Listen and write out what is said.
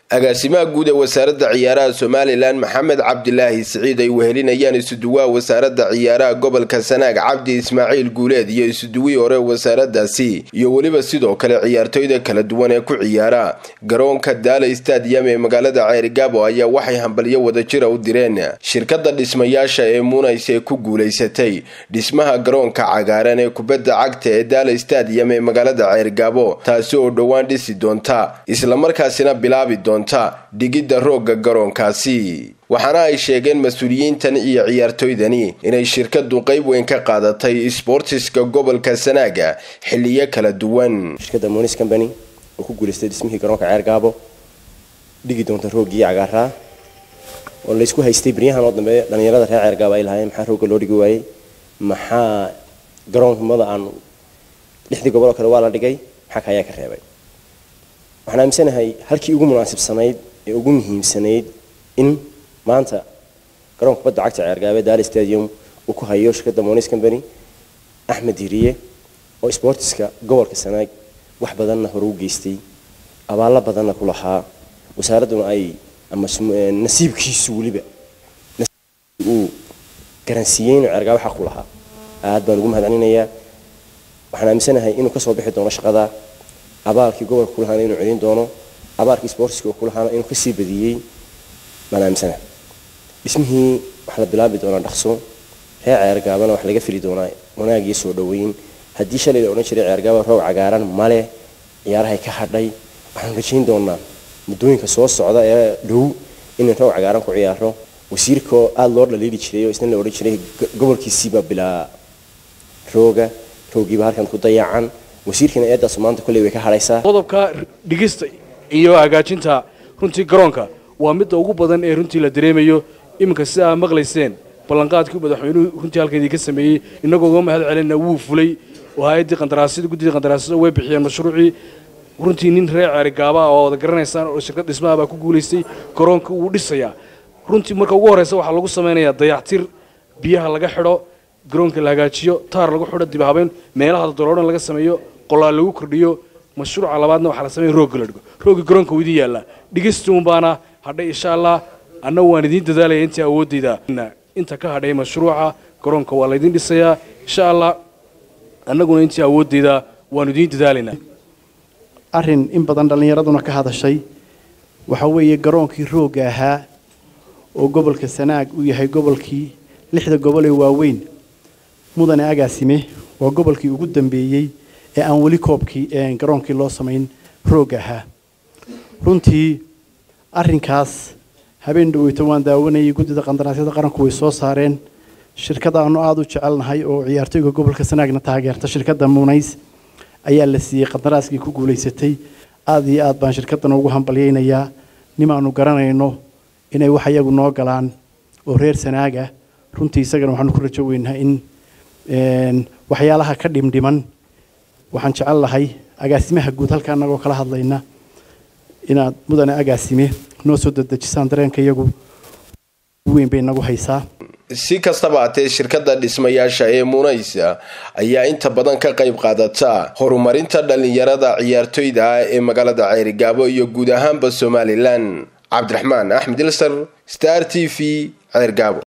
agaasimaha guud ee wasaaradda ciyaaraha somalilan maxamed cabdilaahi siciid ay wehelinayaan isuduwaha wasaaradda ciyaaraha gobolka sanaag cabdi ismaaciil guuleed iyo isuduwihii hore wasaaraddaasi iyo weliba sidoo kale ciyaartooyda kala duwan ee ku ciyaara garoonka daala stadium ee magaalada ceerigaabo ayaa waxay hambalyo wadajira u direen shirkadda dhismayaasha ee munays ee ku guulaysatay dhismaha garoonka cagaaran ee kubadda cagta ee daala stadium ee magaalada ceerigaabo taasi oo dhowaan dhisi doonta islamarkaasina bilaabi doonta dhigidda roogga garoonkaasi waxaana ay sheegeen mas-uuliyiintan iyo ciyaartooydani inay shirkadu qayb weyn ka qaadatay sboortiska gobolka sanaaga xiliyo kala duwan shirkadda monis combany oo ku guulaystay dhismihii garoonka ceergaabo dhigi doonta rooggii cagaaraa oo laysku haystay baryahan oo dambe dhallinyarada reer ceergaabo ay lahaayeen maxaa roogga loo dhigi waayey maxaa garoonmada aan lixdii gobol oo kale waa la dhigay maxaa ka ayaa ka reebay waxaan aaminsanahay halkii ugu munaasibsanayd ee ugu muhiimsanayd in maanta garoonka kubadda cagta ceergaabe daali stadium uu ku hayo shirkadda monis combany axmed hiriye oo sboortiska gobolka sanaag wax badanna hore u geystay abaallo badanna ku lahaa wasaaradduna ay ama nasiibkiisu weliba uu garansiiyey inuu ceergaabe xaq ku lahaa aad baan ugu mahadcelinayaa waxaan aaminsanahay inuu kasoo bixi doono shaqada abaalkii gobolka kulahaana inuu celin doono abaalkii sportska kulahaana inuu kasii badiyey baan aaminsana dhismihii waxaa la bilaabi doonaa dhaqso reer ceergaabana wax laga fili doonaa wanaag iyo soo dhaweyn haddii shalay la odhan jiray ceergaaba roog cagaaran male ciyaarahay ka hadhay waxaan rajayn doonaa muddooyinka soo socda ee dhow inaan roog cagaaran ku ciyaaro wasiirkaoo aada loo dhaliili jiray oo isna la odhan jiray gobolkiisiiba bilaa rooga roogiiba halkan ku dayacan wasiirkana eedaas maanta kolley way ka hadhaysaa qodobka dhigista iyo hagaajinta runtii garoonka waa midda ugu badan ee runtii la dareemayo iminka sida aa maqlayseen ballanqaadkii madaxweynuhu runtii halkeedii ka sameeyey innagoo uga mahad celinna wuu fulay oo hay-addii qandaraasyada guddidii qandaraasyada way bixiyeen mashruucii runtii nin reer ceerigaaba oo wada garanaysaan oo shirkad dhismaha baa ku guulaystay garoonka wuu dhisayaa runtii marka ugu horreysa waxaa lagu samaynayaa dayactir biyaha laga xidho garoonka la hagaajiyo taar lagu xidho dib habeyn meelaha doloodhan laga sameeyo qolaal lagu kordhiyo mashruuca labaadna waxaa la sameeya roogga la dhigo roogga garoonka wuu idin yaallaa dhigistuun baana hadhay insha allah anna waan idiin dadaalaya intii awooddayda inta ka hadhay mashruuca garoonka waa laydin dhisayaa insha allah annaguna intii awooddayda waanu idiin dadaalaynaa arrin in badan dhallinyaraduna ka hadashay waxa weeye garoonkii roogga ahaa oo gobolka sanaag uu yahay gobolkii lixda gobol ee waaweyn mudane agaasime waa gobolkii ugu dambeeyey ee aan weli koobkii garoonkii loo samayn roog ahaa runtii arinkaas habeen dhaweyto waan daawanayay guddida qandaraasyada qaranku way soo saareen shirkada aanu aada u jecelnahay oo ciyaartooyga gobolka sanaagna taageerta shirkadda munays ayaa la siiyey qandaraaskii ku guulaysatay aada iyo aad baan shirkaddan ugu hambalyaynayaa nimaanu garanayno inay wax iyagu noo galaan oo reer sanaaga runtii isagana waxaanu ku rajo weynaha in waxyaalaha ka dhimdhiman waxaan jecel lahay agaasimaha guud halka anagoo kala hadlayna inaad mudane agaasime noo soo dadejisaan dareenka iyagu weyn bay nagu haysaa si kastaba hatee shirkadda dhismayaasha ee muunaysa ayaa inta badan ka qayb qaadata horumarinta dhallinyarada ciyaartoyda ah ee magaalada ceerigaabo iyo guud ahaanba somalilan cabdiraxmaan axmed ilsar star t v ceergaabo